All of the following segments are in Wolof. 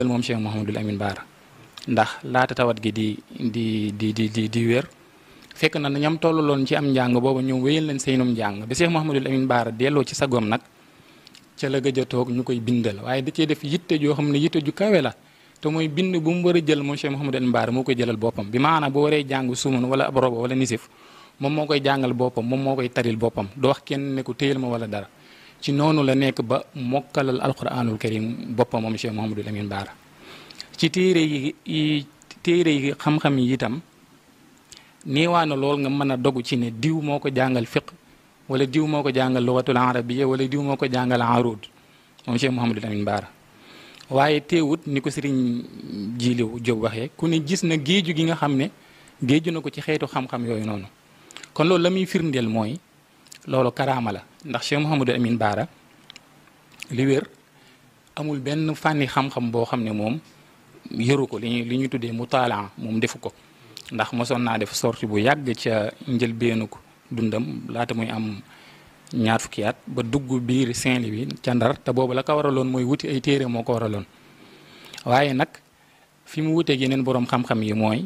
moom Cheikh Mouhamadul Amin Baara ndax laata tawat gi di di di di di di wér fekk na ñam tolluloon ci am njàng booba ñoom wéyal leen seenum njàng bi Cheikh Mouhamadul Amin Baara delloo ci sagoom nag ca la gëj a toog ñu koy bindal waaye da cee def yitte joo xam ne yitte ju kawe la te mooy bind bu mu war a jël moom Cheikh Mouhamadul Amin Baara moo koy jëlal boppam bi maanaam bu waree jàng sumun wala ab roba wala nisif moom moo koy jàngal boppam moom moo koy taril boppam doo wax kenn ne ko téyel ma wala dara ci noonu la nekk ba mokkalal alquranul karim boppam moom Cheikh Mouhamadul Amin Baara ci téere yi téere yi xam-xam yi itam niiwaa na lool nga mën a dogu ci ne diw moo ko jàngal fiq wala diw moo ko jàngal lugatul arabiya wala diw moo ko jàngal arud moom Cheikh Mouhamadul Amin Baara waaye teewut ni ko sëriñ Jiliw Jóob waxee ku ne gis na géeju gi nga xam ne géeju na ko ci xeetu xam-xam yooyu noonu kon loolu la muy firndeel mooy loolu karaama la ndax Cheikh Mouhamadul Amin Baara li wér amul benn fànni xam-xam boo xam ne moom yëru ko li ñuy li ñuy tuddee mutaalaa moom defu ko ndax mosoon naa def sorti bu yàgg ca njëlbeenu ko dundam laata muy am ñaar fukki at ba dugg biir Saint-Louis ca Ndar te boobu la ko waraloon mooy wuti ay téere moo ko waraloon waaye nag fi mu wuteeg yeneen boroom xam-xam yi mooy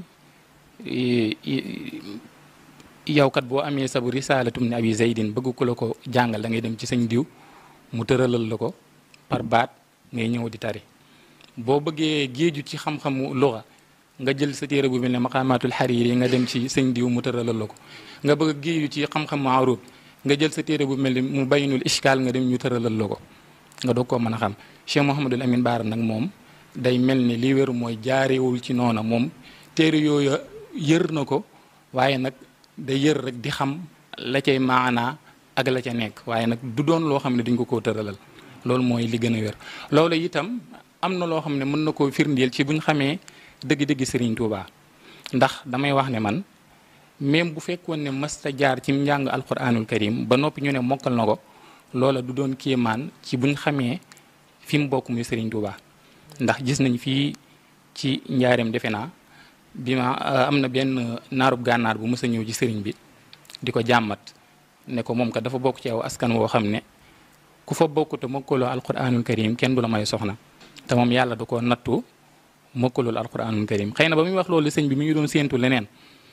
yow kat boo amee sabu risaalatum ne abi zaydin bëgg ku la ko jàngal da ngay dem ci sañ diw mu tëralal la ko par baat ngay ñëw di tari boo bëggee géeju ci xam-xamu luga nga jël sa téere bu mel ne maqaamaatul xariir yi nga dem ci sëñ diw mu tëralal la ko nga bëgg géeju ci xam-xamu arub nga jël sa téere bu mel ni mu baynul ishkaal nga dem ñu tëralal la ko nga doog koo mën a xam Cheikh Mouhamadul Amin Baara nag moom day mel ni li wér mooy jaarewul ci noona moom téere yooyu yër na ko waaye nag day yër rek di xam la cay maanaa ak la ca nekk waaye nag du doon loo xam ne dañ ko koo tëralal loolu mooy li gën a wér loolu itam am na loo xam ne mën na koo firndeel ci buñ xamee dëgg-dëgg Serigne Touba ndax damay wax ne man même bu fekkoon ne mësta jaar ci njàng alquranul karim ba noppi ñu ne mokkal na ko loola du doon kéemaan ci buñ xamee fi mu bokk muy Serigne Touba ndax gis nañ fii ci njaareem defe naa bi ma am na benn naarub gànnaar bu mës a ñëw ci sëriñ bi di ko jàmmat ne ko moom kat dafa bokk ci aw askan woo xam ne ku fa bokk te mokkaloo alquranul karim kenn du la may soxna te moom yàlla da ko nattu mokkalul alquranul karim xëy na ba muy wax loolu sëñ bi mi ngi doon séentu leneen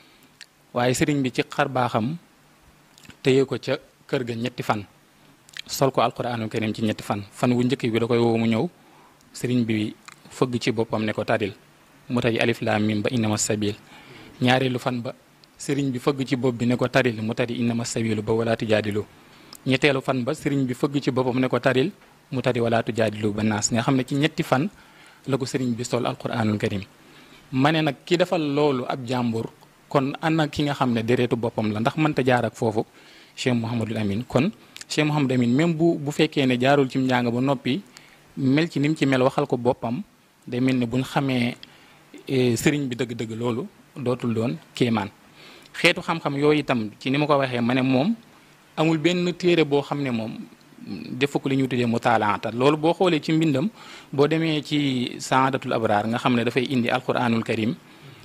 waaye sëriñ bi ci xar baaxam téye ko ca kër ga ñetti fan sol ko alquranul karim ci ñetti fan fan wu njëkk bi da koy woo mu ñëw sëriñ bi fëgg ci boppam ne ko tadil mu tari alif laam mim ba innama sabil ñaareelu fan ba sëriñ bi fëgg ci bopp bi ne ko taril mu tari innama sabilu ba wala tujaadilu ñetteelu fan ba sëriñ bi fëgg ci boppam ne ko taril mu tari wala tujaadilu ba naas nga xam ne ci ñetti fan la ko sëriñ bi sol alquranul karim ma ne nag ki defal loolu ab jàmbur kon ana ki nga xam ne déreetu boppam la ndax mënta jaar ak foofu Cheikh Mouhamadul Amin kon Cheikh Mouhamadul Amin même bu bu fekkee ne jaarul ci njàng ba noppi mel ci ni mu ci mel waxal ko boppam day mel ni buñ xamee sëriñ bi dëgg-dëgg loolu dootul doon kéemaan xeetu xam-xam yooyu itam ci ni ma ko waxee ma ne moom amul benn téere boo xam ne moom defu ko li ñu tuddee mutaalaata loolu boo xoolee ci mbindam boo demee ci saadatul abraar nga xam ne dafay indi alquranul karim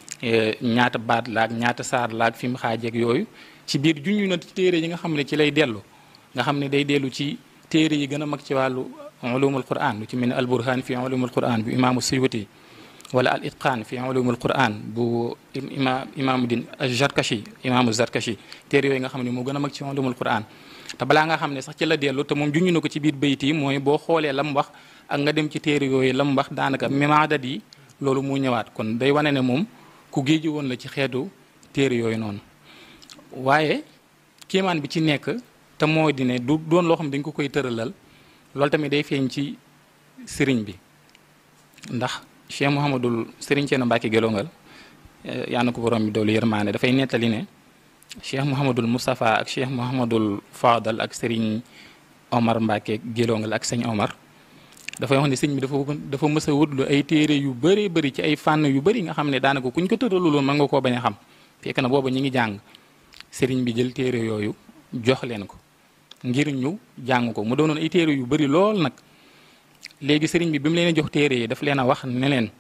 ñaata baat laag ñaata saar laag fi mu xaajeeg yooyu ci biir junñu na téere yi nga xam ne ci lay dellu nga xam ne day dellu ci téere yi gën a mag ci wàllu ulumul quran lu ci mel ne alburhan fi ulumul quran bu imaamu suyuti wala al itqaan fi ulumul quran bu ima imaamu din zarkashi imaamu zarkashi téere yooyu nga xam ne moo gën a mag ci ulumul quran te balaa nga xam ne sax ci la dellu te moom junñu na ko ci biir bayit yi mooy boo xoolee la mu wax ak nga dem ci téere yooyu la mu wax daanaka memaadat yi loolu mu ñëwaat kon day wane ne moom ku géeju woon la ci xeetu téere yooyu noonu waaye kéemaan bi ci nekk te moo di ne du doon loo xam ne dañ ko koy tëralal loolu tamit day feeñ ci sëriñ bi ndax Cheikh Mouhamadul sëriñ Ceerno Mbàkke Gelongal yaa na ko borom bi doolu yërmaane dafay nettali ne Cheikh Mouhamadul Moustapha ak Cheikh Mouhamadul Fadal ak sëriñ Omar Mbàkke Gelongal ak sëñ Omar dafay wax ne sëñ bi dafa dafa mës a wutlu ay téere yu bëree bëri ci ay fànn yu bëri nga xam ne daanaka kuñ ko tëraluloon mën nga koo bañ a xam fekk na booba ñi ngi jàng sëriñ bi jël téere yooyu jox leen ko ngir ñu jàng ko mu doonoon ay téere yu bëri lool nag léegi sëriñ bi bi mu leen jox téere yi daf leen a wax ne leen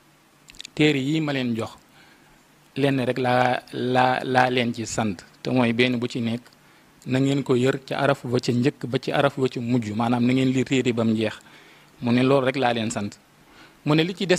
téere yii ma leen jox lenn rek laa laa laa leen ci sant te mooy benn bu ci nekk na ngeen ko yër ca araf ba ca njëkk ba ci araf ba ca mujj maanaam na ngeen li téere ba mu jeex mu ne loolu rek laa leen sant mu ne li ci des